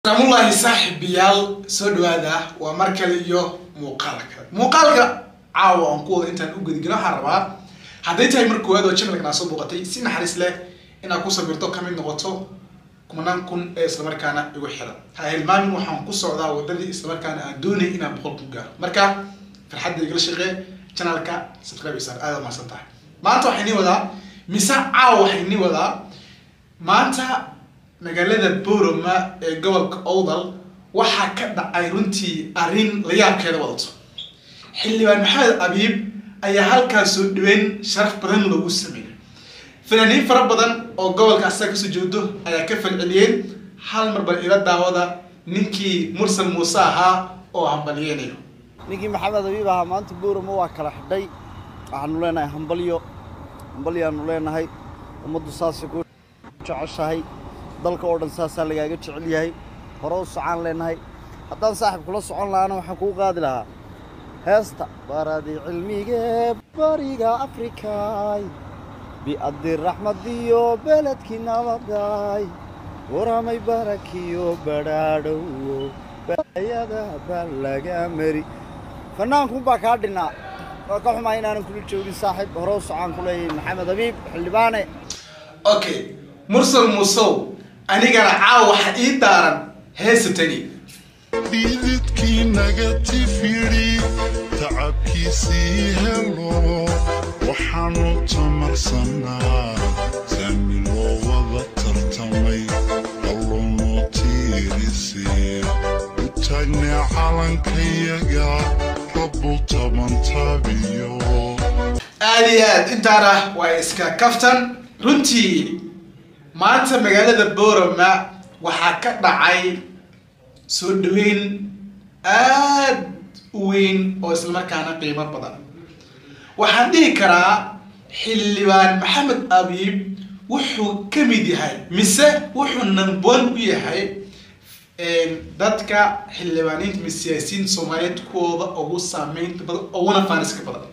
salaamullaahi saaxiibayaal soo dhawaada waa mar kale iyo muuqaal kale muuqaalka caawa aan ku wada intaan u gudagelo waxaan rabaa hadday tahay mar koowaad oo channelkan aa soo booqatay si naxariis leh inaad ku sabirto kamid noqoto kumanaan kun ee islamarkaana igu xiran ha hilmaamin waxaan ku socdaa wadadii islamarkaana aan doonay inaan boqol ku gaaro marka farxadda igala shaqee channelka subscribe isaar aada umahadsan tahay maanta waxay nii wadaa mise caawa waxay nii wadaa maanta magaalada boroma ee gobolka owdal waxaa ka dhacay runtii arrin la yaabkeeda wadato xildhibaan maxamed abiib ayaa halkaas soo dhaweyn sharaf badan loogu sameeyay fanaaniin fara badan oo gobolka asaga kasoo jeedo ayaa ka falceliyeen hal mar bal ila daawada ninkii mursal muuse ahaa oo hambalyeynayo ninkii maxamed abiib ahaa maanta boorama waa kala xidhay waxaanu leenahay hambalyo hambalyaanu leenahay ummaddu saasay ku jeceshahay dalka oo dhan saasaa lagaaga jecel yahay hore u socaan leenahay haddaan saaxib kula socon lahaana waxaan kuu qaadi lahaa heesta baradii cilmigee bariga afrikaay bi'addi raxmadiyo beledkii nabaday waramay barakiyo badhaadhowo bayada baa laga mari fannaankun baa kaa dhinnaa waa ka xumaa inaanan kula joogin saaxiib hore u socaan ku leeyahay maxamed abiib xildhibaane okay mursal muusow anigana caawa waxa ii daaran heesatani dhididkii naga tifidhi tacabkiisii helo waxaanu tamarsanaa saami loo wada tartamay alloonoo tiirisee u taagnaa calankayaga rabbul tabantabiyo aada iyo aad intaana waa iska kaftan runtii maanta magaalada boroma waxaa ka dhacay soo dhaweyn aad u weyn oo islamarkaana qiimo badan waxaan dhihi karaa xildhibaan maxamed abiib wuxuu ka mid yahay mise wuxuu namboon u yahay dadka xildhibaaniinta mise siyaasiyiin soomaaliyeed kuwooda ugu saameynta badan uguna faaniska badan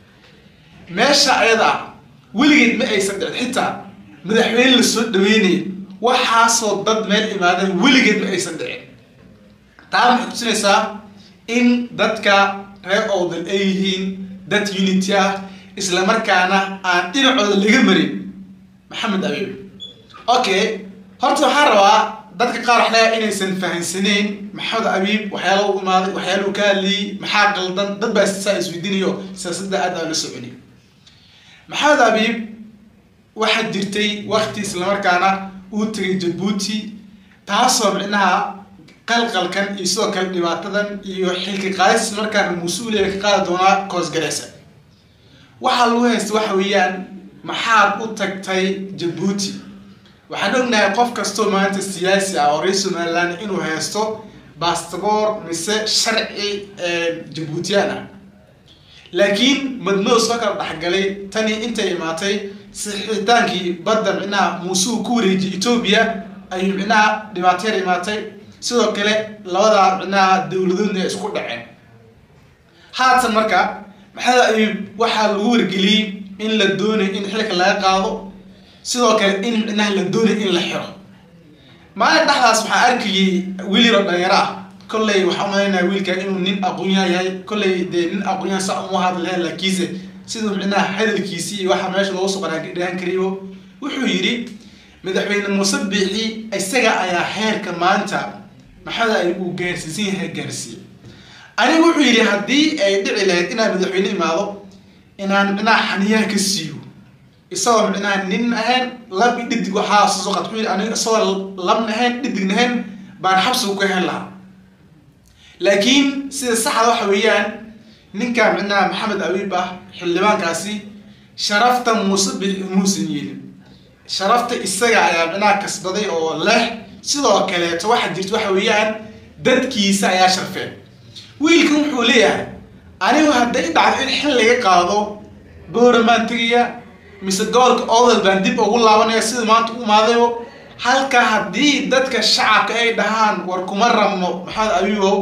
meesha ayada weligeed ma aysan dhicin xitaa madaxweyne la soo dhaweynaya waxaasoo dad meel imaadeen weligeed ma aysan dhicin taa waxay tusinaysaa in dadka reer owdal ay yihiin dad unity ah islamarkaana aan dhinacooda laga marin maxamed abiib okay horta waxaan rabaa dadka qaar waxlaa inaysan fahansaneyn maxamed abiib waxyaala u imaaday waxyaala uu ka hadlayay maxaa qaldan dad baa saa isweydiinayo siyaasadda aad aan la soconi maxamed abiib waxaa jirtay wakti islamarkaana uu tegay jabuuti taasoo micnaha qalqalkan iyo sidoo kale dhibaatadan iyo xilka qaadis islamarkaana mas-uuliya ka qaadi doonaa koosgareysa waxaa lagu haysta waxa weeyaan maxaad u tagtay jabuuti waxaan ognahay qof kastoo maanta siyaasi ah oo reer somaliland inuu haysto bastaboor mise sharci jabuutiyaan ah laakiin madmadow soo kala dhexgalay tani intay imaatay sixitaankii badda micnaha muuse uu ku wareejiyay etoobiya ayuu micnaha dhibaateer imaatay sidoo kale labadaa micnaha dowladoodna ay isku dhaceen haatan marka maxamed abiib waxaa lagu wargeliyey in la doonayo in xilka laga qaado sidoo kale in micnaha la doonayo in la xiro maalin dhexdaas waxaa arkayay wiil yaro dhalinyaro ah kolley waxaa umalaynaya wiilka inuu nin aqoonyahan yahay kolley dee nin aqoonyahan sa uma hadlahen laakiinse siduu micnaha hadalkiisii iyo waxa meesha loogu soo qaraadhahan karayo wuxuu yidhi madaxweyne muuse biixi isaga ayaa heerka maanta maxamed ay uu gaarsiisan yahay gaarsiiye anigu wuxuu yidhi haddii ay dhici lahayd inaan madaxweyne imaado inaan micnaha xaniyaha ka siiyo isagoo micnaha nin ahayn lab i dhidig waxaa soo qad wuxuu yidhi aniga isagoo labna ahayn dhidigna ahayn baan xabsiga ku ahayn lahaa laakiin sida saxda waxa weeyaan ninka micnaha maxamed abiib ah xildhibaankaasi sharafta muuse biixi muusan yeelin sharafta isaga ayaa micnaha kasbaday oo leh sidoo kaleeto waxaa jirta waxa weeyaan dadkiisa ayaa sharfeen wiilkan wuxuu leeyahay anigu hadday dhacdo in xil laga qaado booramaan tegaya mise gobolka odal baan dib ugu laabanaya sida maanta u imaadayo halka haddii dadka shacabka ay dhahaan war kuma rabno maxamed abiibow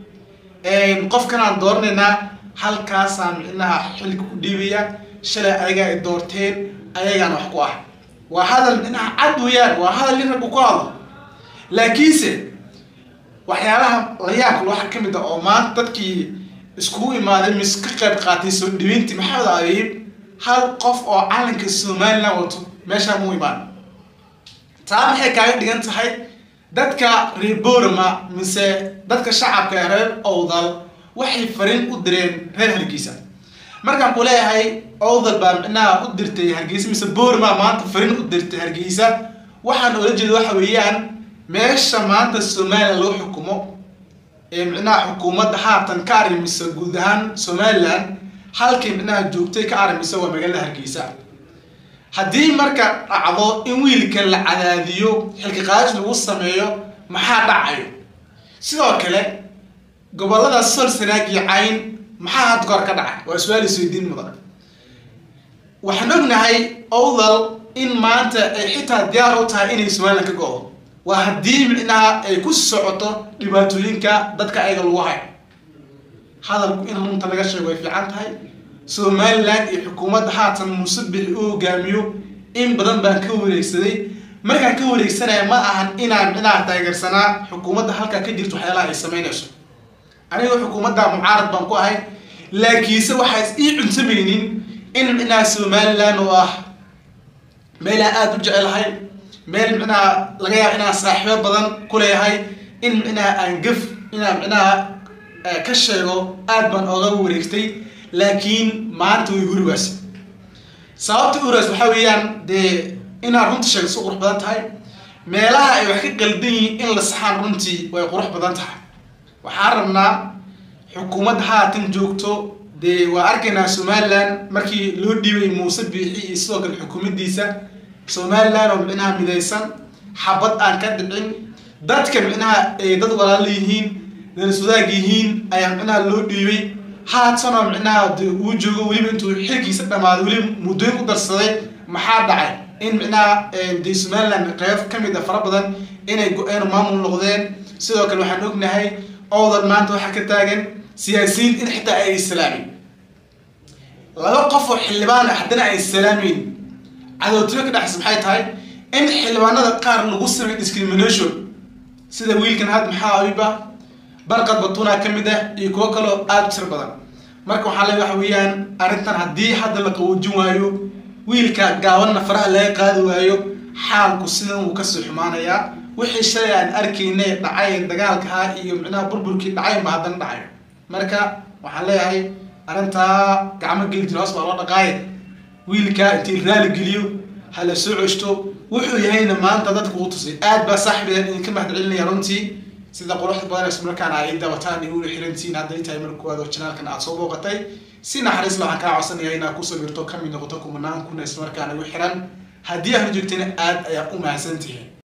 qofkanaan dooranaynaa halkaasaa micnaha xilka ku dhiibaya shalay ayagaa ay doorteen ayagaana wax ku ah waa hadal micnaha cad weeyaan waa hadal nin raggu ku hadlo laakiinse waxyaalaha la yaabka waxaa ka mid ah oo maanta dadkii iskugu imaaday mis ka qayb qaatay soo dhaweyntii maxamed abiib hal qof oo calanka somaliland wato meeshaa mu imaan taa maxay kaaga dhigan tahay dadka reer borama mise dadka shacabka ee reer owdal waxay fariin u direen reer hargeysa markaan ku leeyahay owdal baa micnaha u dirtay hargeysa mise borama maanta fariin u dirtay hargeysa waxaan oola jeeda waxa weeyaan meesha maanta somaliland loo xukumo ee micnaha xukuumadda haatan ka arrimisa guud ahaan somaliland halkay micnaha joogtay ka arrimisa waa magaalada hargeysa haddii marka dhacdo in wiilka la cadaadiyo xilka qaadis lagu sameeyo maxaa dhacayo sidoo kale gobolada sol sanaag iyo cayn maxaa had goor ka dhacay waa su-aal isweydiin mudan waxaan ognahay owdal in maanta ay xitaa diyaar u tahay inay somaliland ka go-do waa haddii micnaha ay ku socoto dhibaatooyinka dadka ayaga lagu hayo hadalku in runta laga sheego way fiican tahay somaliland iyo xukuumadda haatan musabixi u hogaamiyo in badan baan ka wareegsaday markaan ka wareegsanaya ma ahan inaan micnaha taageersanaa xukuumadda halkaa ka jirto waxyaalaha ay sameynayso aniga xukuumadda mucaarad baan ku ahay laakiinse waxaa is ii cuntamaynin in micnaha somaliland oo ah meelaan aada u jecelahay meel micnaha laga yaabo inaan saaxiibo badan ku leeyahay in micnaha aan gaf inaan micnaha ka sheego aad baan ooga wareegtay laakiin maanta way hurigaas sababta hurigaas waxaa weeyaan dee inaad runta sheegto si qurux badan tahay meelaha ay wax ka qaldan yihiin in la saxaan runtii way qurux badan tahay waxaan rabnaa xukuumadda haatan joogto dee waa arkaynaa somaliland markii loo dhiibay muuse biixi iyo sidoo kale xukuumaddiisa somaliland oo micnaha midaysan xabad aan ka dhicin dadka micnaha ay dad walaalo yihiin dariswadaag yihiin ayaa micnaha loo dhiibay haatanoo micnaha de uu joogo weliba intuu xilkiisa dhamaaday weliba muddooyin ku darsaday maxaa dhacay in micnaha de somaliland qeyb ka mid a fara badan inay go-een maamul noqdeen sidoo kale waxaan ognahay owdal maanta waxaa ka taagan siyaasiyiin in xitaa ay islaamin laba qof oo xildhibaan ah haddana ay islaamin cadowtimo ka dhexaysa maxay tahay in xildhibaanada qaar lagu sameey discrimination sida wiilkan had maxaa abiba barqad batuna ka mid ah iyo kuwo kaloo aada u tir badan marka waxaa le waxa weeyaan arrintan haddii hadda la qawoojin waayo wiilka gaabanna faraha laga qaadi waayo xaalku sidan wuu kasii xumaanayaa wixii shalay aan arkaynay dhacay dagaalkaha iyo micnaha burburkii dhacay ma haddana dhacayo marka waxaan leeyahay arrintaa gacmo geli jira hoos baa loo dhaqaaye wiilka intii raali geliyo ha la soo ceshto wuxuu yahayna maanta dadka uu tusay aad baa saaxiibeen idinka mahad celinaya runtii sida quruxda badan isla markaana ay dabataan iyo ula xirantiin hadday tahay marka koowaad oo janaalkan aad soo booqatay si naxariis waxaan kaa codsanaya inaad ku sawirto kamid noqoto kumanaan kuna isla markaana igu xiran haddii aad joogtayna aad ayaa u mahadsantihiin